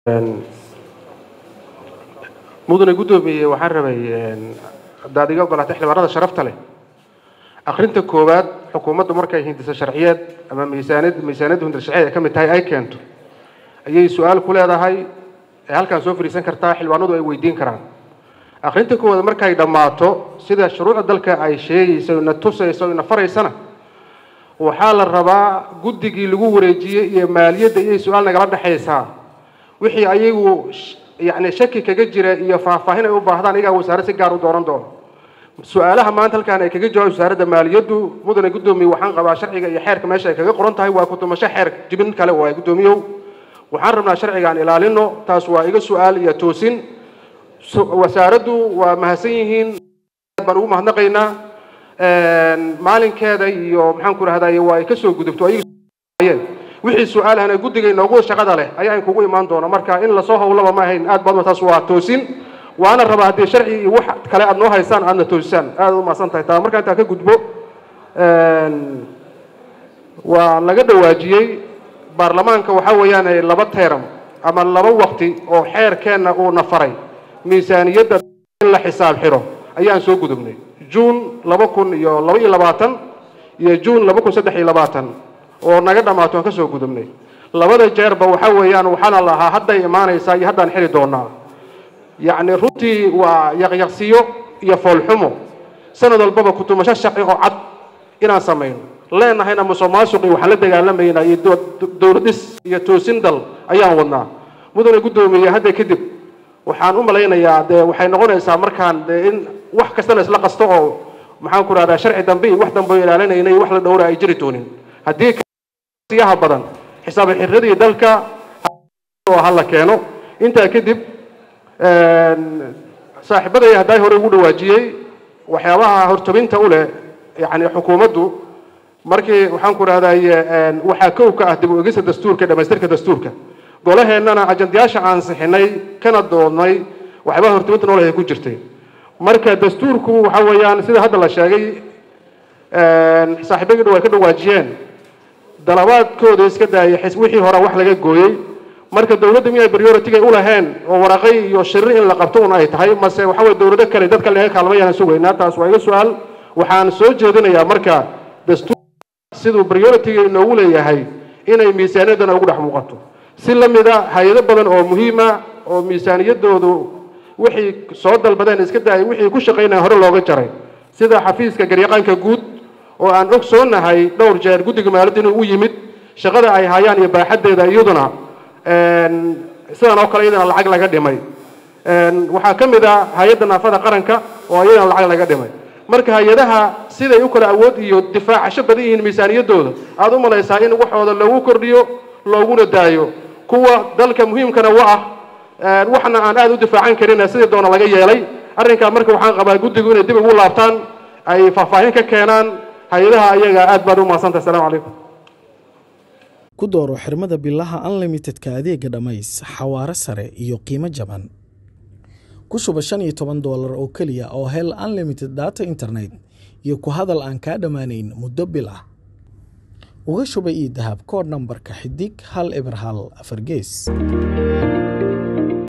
mudane guddoomiye waxaan rabay haddaad iga ogolaatay xildhibaanada sharafta leh akrinta koowaad xukuumaddu markay hindisa sharciyeed ama miisaaniyad miisaaniyadda hindisa sharciyeed ay ka mid tahay ay keento ayay su-aal ku leedahay ee halkaan soo fadhiisan kartaa xildhibaanadu ay weydiin karaan akrinta koowaad markay dhammaato sida shuruucda dalka ay sheegayso ina tusayso ina faraysana waxaa la rabaa guddigii lagu wareejiyey iyo maaliyadda iyay su-aal nagala dhexaysaa wixii ayagu yacni shaki kaga jira iyo faahfaahin ay u baahdaan iyagaa wasaare si gaar u dooran doono su-aalaha maanta halkaan ay kaga jawaab wasaaradda maaliyaddu mudane guddoomiye waxaan qabaa sharciga iyo xeerka meesha ay kaga qoran tahay waa kutumasho xeer jibin kale waay guddoomiyow waxaan rabnaa sharcigaan ilaalino taas waa iga su-aal iyo toosin wasaaraddu waa mahadsan yihiin baan ugu mahadnaqaynaa maalinkeeda iyo maxaan ku rahday waa ay kasoo gudubto ayagayeen wixii su-aalahana guddiga inoogu shaqada leh ayaa in kugu imaan doona marka in lasoo howlaba ma ahayn aad baad taas waa toosin waana rabaa haddii sharci iyo wax kale aad noo haysaan aadna toosisaan aad u mahadsan tahay taa marka intaa ka gudbo waa laga dhawaajiyey baarlamaanka waxaa weeyaan laba teeram ama laba waqti oo xeerkeenna uuna faray miisaaniyadda in la xisaab xiro ayaan soo gudubnay juun laba kun iyo laba iyo labaatan iyo juun laba kun saddex iyo labaatan oo naga dhammaato aan ka soo gudubnay labada jeerba waxaa weeyaan waxaana lahaa hadday imaanaysaa iyo haddaan xili doonaa yacni runtii waa yaqyaqsiyo iyo foolxumo sanad walbaba kutumasho sharci oo cad inaan samayno leenahayna musuqmaasuqi waxaan la dagaalamaynaa iyo dowladhis iyo toosin dal ayaan wadnaa mudane guddoomiye hadda kadib waxaan u malaynayaa dee waxay noqonaysaa markaan dee in wax kastana isla qasto oo maxaan ku rahdaa sharci dambe iyo wax dambe ilaalinayna iyo wax la dhowra ay jiri doonin haddii siyaha badan xisaab xirradii dalka oo hala keeno intaa kadib saaxiibaday hadday hore ugu dhawaajiyey waxyaabaha hortabinta u leh yacni xukuumaddu markii waxaan ku rahdaye waxaa kow ka ah dib u egista dastuurka dhamaystirka dastuurka golaheennana ajandayaasha aan sixinay kana doodnay waxyaabaha hortabinta noolahay ku jirtay marka dastuurku waxa weeyaan sida hadda la sheegay saaxiibadii dhow ay ka dhawaajiyeen dalabaadkooda iska daayay wixii hore wax laga gooyey marka dowladda miyay priority u laheen oo waraqay iyo shirri in la qabto un ay tahay mase waxa weye dowlado kale dadka laga kaalmayaan sugaynaa taas waa iga su-aal waxaan soo jeedinayaa marka dastuur siduu priority-ga inoogu leeyahay inay miisaaniyaddana ugu dhex muuqato si la mida hay-ado badan oo muhiima oo miisaaniyaddoodu wixii soo dalbadeen iska daayay wixii ku shaqaynaya hore looga jaray sida xafiiska garyaqaanka guud oo aan ogsoonahay dhowr jeer guddiga maaliyadda inuu u yimid shaqada ay hayaan iyo baaxaddeeda iyaduna sidan oo kale iyadana lacag laga dhimay waxaa ka mid ah hay-adda naafada qaranka oo iyadana lacag laga dhimay marka hay-adaha siday u kala awood iyo difaacasho badan yihiin miisaaniyaddooda aada u malaysaa in waxooda loogu kordhiyo looguna daayo kuwa dalka muhiimkana wa ah waxna aan aada u difaacan karin sidii doona laga yeelay arrinkaa marka waxaan qabaa guddigu inay dib ugu laabtaan ay faahfaahin ka keenaan hay-adaha ayaga aad baad u mahadsantahay asalamu calaykum ku dooro xirmada bilaha unlimitedka adeega dhammays xawaaro sare iyo qiimo jaban ku shuba shan iyo toban doolar oo keliya oo hel unlimited data internet iyo ku hadal aan kaa dhammaanayn muddo bil ah uga shuba io dahab koodh nambarka xidig hal eber hal afar gees